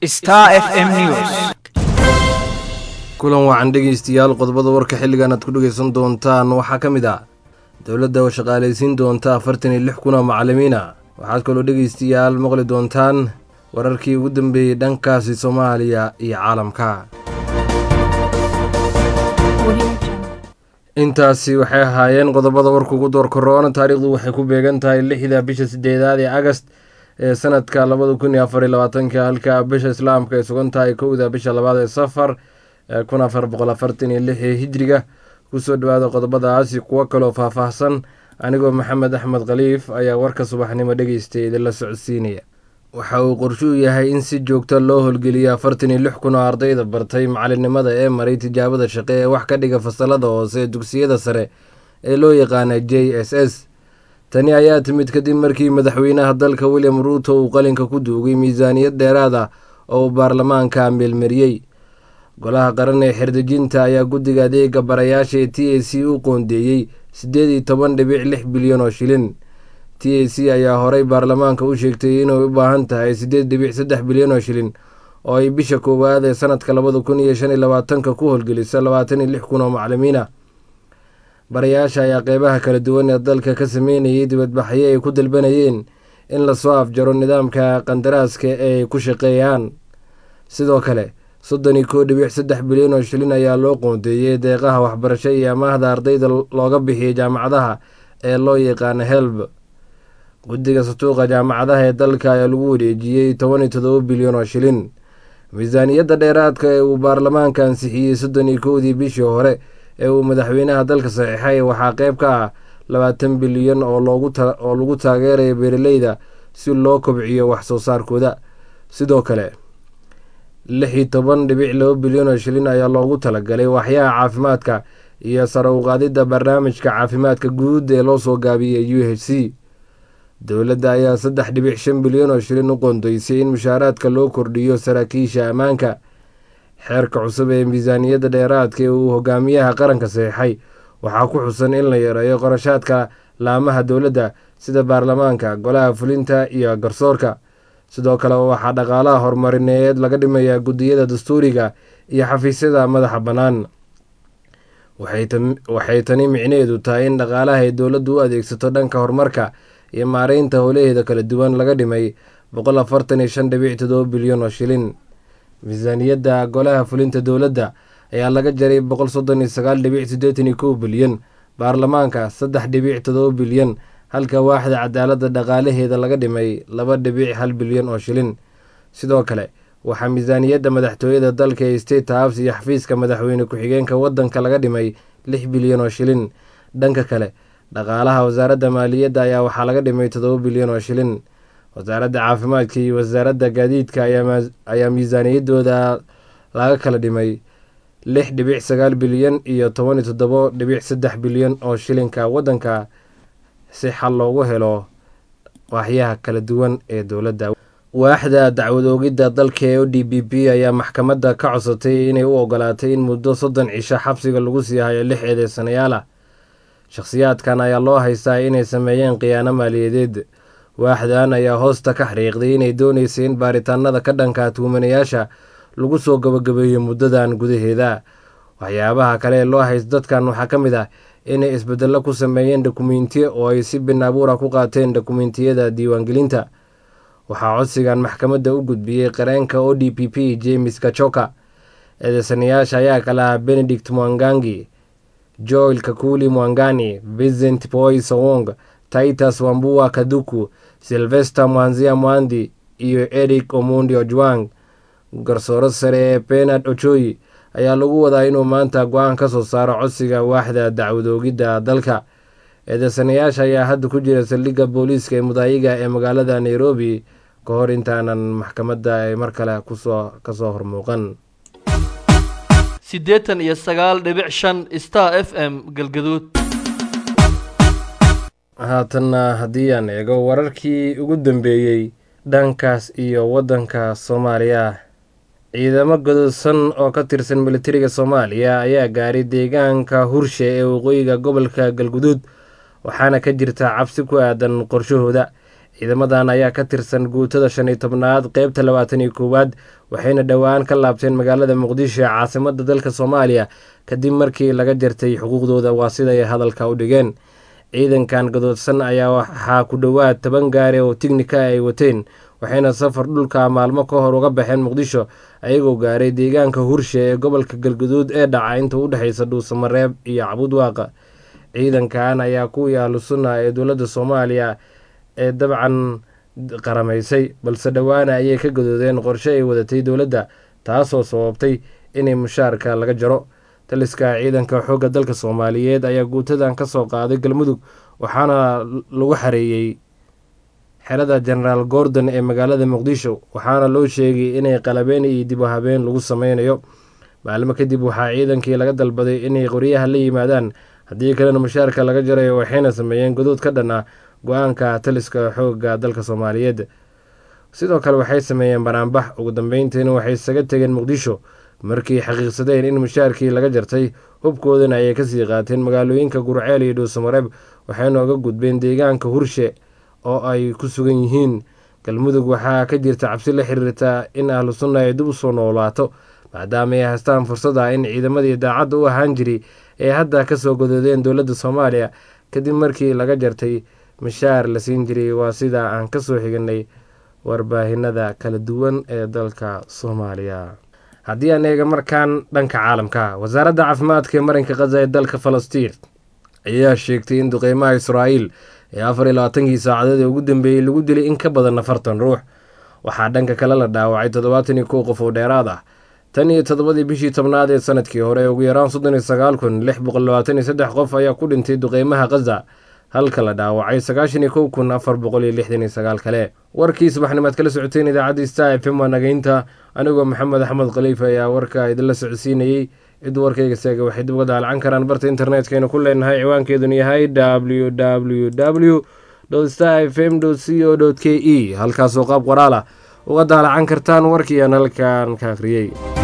Star FM News. kulan wacan dhegaystayaal qodobada warka xilligan aad ku dhegaysan doontaan waxaa ka mid ah dowladda oo shaqaalaysiin doonta afartan iyo lix kun oo macallimiin ah waxaad kaloo dhegaystayaal maqli doontaan wararkii ugu dambeeyey dhankaasi soomaaliya iyo caalamka intaasi waxay ahaayeen qodobada warka ugu door koroona taariikhdu waxay ku beegan tahay lixda bisha sideedaad ee agast ee sanadka labada kun iyo afar iyo labaatanka halka bisha islaamka ay sugan tahay kowda bisha labaad ee safar ee kun afar boqol afartan iyo lix ee hijriga kusoo dhawaada qodobadaasi kuwo kaloo faahfaahsan anigoo maxamed axmed khaliif ayaa warka subaxnimo dhegeystay idinla socodsiinaya waxa uu qorshuu yahay in si joogta loo howlgeliyo afartan iyo lix kun oo ardayda bartay macalinimada ee maray tijaabada shaqe ee wax ka dhiga fasalada hoose ee dugsiyada sare ee loo yaqaana j s s tani ayaa timid kadib markii madaxweynaha dalka william ruuto uu qalinka ku duugay miisaaniyad dheeraad ah oo uu baarlamaanka meelmariyey golaha qaran ee xerdejinta ayaa guddiga adeega barayaasha ee t a c u qoondeeyey siddeed iyo toban dhibic lix bilyan oo shilin t a c ayaa horey baarlamaanka u sheegtay inay u baahan tahay siddeed dhibic saddex bilyan oo shilin oo ay bisha koowaad ee sanadka labada kun iyo shan iyo labaatanka ku howlgelisa labaatan iyo lix kun oo macalimiin ah barayaasha ayaa qeybaha kala duwan ee dalka ka sameynayay dibadbaxyo ay ku dalbanayeen in lasoo afjaro nidaamka qandaraaska ee ay ku shaqeeyaan sidoo kale soddon iyo koo dhibic saddex bilyan oo shilin ayaa loo qoondeeyey deeqaha waxbarasho iyo amaahda ardayda looga bixiyay jaamacadaha ee loo yaqaano helb guddiga satuuqa jaamacadaha ee dalka ayaa lagu wareejiyey toban iyo todoba bilyan oo shilin miisaaniyadda dheeraadka ee uu baarlamaanka ansixiyey soddon iyo kowdii bishii hore ee uu madaxweynaha dalka saxiixay waxaa qeyb ka ah labaatan bilyan oo oo lagu taageerayo beeraleyda si loo kobciyo wax soo saarkooda sidoo kale lix iyo toban dhibic laba bilyan oo shilin ayaa loogu talagalay waxyaha caafimaadka iyo sare uqaadidda barnaamijka caafimaadka guud ee loo soo gaabiyey u h c dowladda ayaa saddex dhibic shan bilyan oo shilin u qoondeysay in mushaaraadka loo kordhiyo saraakiisha ammaanka xeerka cusub ee miisaaniyadda dheeraadka ee uu hogaamiyaha qaranka saxiixay waxaa ku xusan in la yareeyo qorashaadka laamaha dowladda sida baarlamaanka golaha fulinta iyo garsoorka sidoo kale waxaa dhaqaalaha horumarineed laga dhimayaa guddiyada dastuuriga iyo xafiisyada madaxa bannaan waxay tani micnaheedu tahay in dhaqaalaha ay dowladdu u adeegsato dhanka horumarka iyo maareynta howlaheeda kala duwan laga dhimay boqol afartan iyo shan dhibic todoba bilyan oo shilin miisaaniyadda golaha fulinta dowladda ayaa laga jaray boqol soddon iyo sagaal dhibic siddeetan iyo kow bilyan baarlamaanka saddex dhibic todoba bilyan halka waaxda cadaaladda dhaqaalaheeda laga dhimay laba dhibic hal bilyan oo shilin sidoo kale waxaa miisaaniyadda madaxtooyada dalka ee state house iyo xafiiska madaxweyne ku-xigeenka waddanka laga dhimay lix bilyan oo shilin dhanka kale dhaqaalaha wasaaradda maaliyadda ayaa waxaa laga dhimay todoba bilyan oo shilin wasaaradda caafimaadka iyo wasaaradda gaadiidka ayaa miisaaniyaddooda laga kala dhimay lix dhibic sagaal bilyan iyo toban iyo toddobo dhibic saddex bilyan oo shilinka waddanka si xal loogu helo waaxyaha kala duwan ee dowladda waaxda dacwad oogidda dalka ee o d b p ayaa maxkamadda ka codsatay inay u ogolaatay in muddo soddon cisho xabsiga lagu sii hayo lix eedeysanayaal ah shakhsiyaadkan ayaa loo haystaa inay sameeyeen khiyaano maaliyadeed waaxdan ayaa hoosta ka xariiqday inay dooneysay in baaritaanada ka dhanka tuumanayaasha lagu soo gabagabeeyo muddadan gudaheeda waxyaabaha kale ee loo haysto dadkan waxaa ka mid ah inay isbedello ku sameeyeen dokumentiyo oo ay si bin abuura ku qaateen dokumentiyada diiwaangelinta waxaa codsigan maxkamadda u gudbiyey qareenka o d p p james kachoka eedeysanayaasha ayaa kala ah benedict mwangangi joel kakuli mwangani vincent boy sowong titus wambua kaduku silvester mwanzia mwandi iyo eric omundi ojwang garsooro sare ee benard ojoyi ayaa lagu wadaa inuu maanta go-aan ka soo saaro codsiga waaxda dacwadoogidda dalka eedeysanayaasha ayaa hadda ku jira saldhigga booliiska ee mudaayiga ee magaalada nairobi ka hor intaanan maxkamadda ay mar kale kusoo kasoo hormuuqan siddeetan iyo sagaal dhibic shan star f m galgaduud haatanna haddii aan eego wararkii ugu dambeeyey dhankaas iyo waddanka soomaaliya ciidamo gododsan oo ka tirsan militariga soomaaliya ayaa gaaray deegaanka hurshe ee waqooyiga gobolka galguduud waxaana ka jirta cabsi ku aadan qorshahooda ciidamadan ayaa ka tirsan guutada shan iyo tobnaad qeybta labaatan iyo koowaad waxayna dhowaan ka laabteen magaalada muqdisho ee caasimada dalka soomaaliya kadib markii laga jartay xuquuqdooda waa siday hadalka u dhigeen ciidankan gadoodsan ayaa waxaa ku dhowaad toban gaari oo tignika ay wateen waxayna safar dhulka maalmo ka hor uga baxeen muqdisho ayagoo gaaray deegaanka hurshe ee gobolka galguduud ee dhaca inta u dhexeysa dhuusamareeb iyo cabudwaaqa ciidankan ayaa kuwii ahlu sunna ee dowladda soomaaliya ee dabcan qaramaysay balse dhowaana ayay ka gadoodeen qorshe ay wadatay dowladda taasoo sababtay inay mushaarka laga jaro taliska ciidanka xoogga dalka soomaaliyeed ayaa guutadan ka soo qaaday galmudug waxaana lagu xareeyey xerada genaraal gordon ee magaalada muqdisho waxaana loo sheegay inay qalabeen iyo dib u habeen lagu sameynayo maalmo kadib waxaa ciidankii laga dalbaday inay qoryaha la yimaadaan haddii kalena mushaarka laga jarayo waxayna sameeyeen godood ka dhan ah go-aanka taliska xoogga dalka soomaaliyeed sidoo kale waxay sameeyeen banaanbax ugu dambeyntiina waxay isaga tegeen muqdisho markii xaqiiqsadeen in mushaarkii laga jartay hubkoodana ayay kasii qaateen magaalooyinka gurceel iyo dhuusamareeb waxayna uga gudbeen deegaanka hurshe oo ay ku sugan yihiin galmudug waxaa ka jirta cabsi la xiriirta in ahlu sunna ay dib u soo noolaato maadaama ay haystaan fursad ah in ciidamadii daacadda u ahaan jiri ay hadda kasoo godoodeen dowladda soomaaliya kadib markii laga jartay mishaar la siin jiray waa sida aan kasoo xiganay warbaahinada kala duwan ee dalka soomaaliya haddii aan eega markaan dhanka caalamka wasaaradda caafimaadka ee marinka khaza ee dalka falastiin ayaa sheegtay in duqeymaha israa'iil ee afar iyo labaatankii saacadood ee ugu dambeeyey lagu dilay in ka badan afartan ruux waxaa dhanka kale la dhaawacay toddobaatan iyo kow qof oo dheeraad ah tan iyo toddobadii bishii tobnaad ee sanadkii hore ugu yaraan soddon iyo sagaal kun lix boqol labaatan iyo saddex qof ayaa ku dhintay duqeymaha khaza halka la dhaawacay sagaashan iyo kow kun afar boqol iyo lixdan iyo sagaal kale warkii subaxnimaad kala socoteen idaacadda star f m waa nagaynta anigoo maxamed axmed khaliif ayaa warka idinla socodsiinayey cid warkayga seega waxay dib uga daalacan karaan barta internetkaynu ku leenahay ciwaankeeduna yahay w w w star f m c o k e halkaasoo qaab qoraal ah uga daalacan kartaan warkii aan halkan ka akhriyey